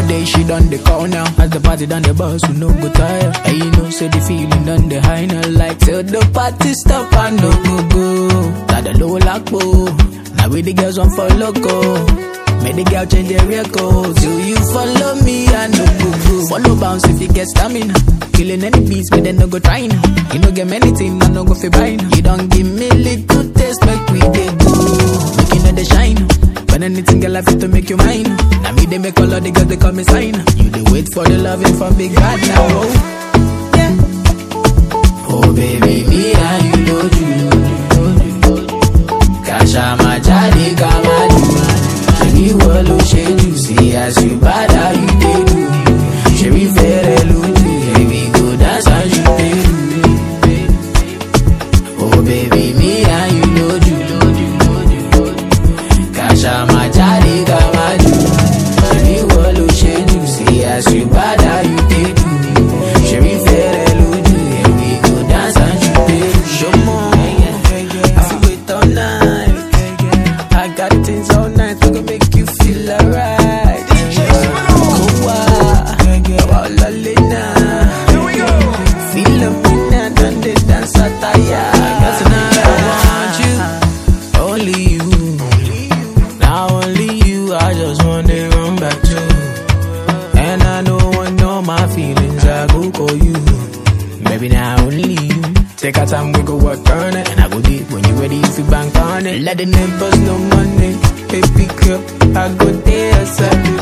Nowadays she done the call now. As the party done the bus, we no go tire. And you know, say the feeling done the high now. Like till the party stop and no go go. Got the low lock Now we the girls want for loco. Make the girl change their record. Till you follow me and no go go. Follow bounce if you get stamina. Killing any beats, but then no go trying. You no get many things, I no go fi buying. You don't give me little taste, make we dey go. Make you know the shine. When anything girl I fit to make you mine. Now me they make all of the girls they call me sign. You they wait for the loving from big bad now. Oh. Yeah. Oh baby, me and you know you. Kasha majadi kamadu. Shebi wolo shedu. See as you bad how you dey do. Shebi fere lutu. Baby go dance as you dey do. Oh baby, me and you know you. Kasha majadi kamadu. Shebi wolo shedu. See as you bad how you dey do. Shebi fere lutu. Baby go dance as you dey do. Show more. I feel wait all night. I got things all night to go make you feel alright. Kowa, Walalena. Philomena, done the dance attire. Tonight I want you, only you. Now only you, I just wanna run back to. And I don't want no my feelings, I go call you. Maybe now only you. Take our time, we go work on it. And I go deep when you ready if you bank on it. Let the neighbors know money. Baby girl, I go there, side.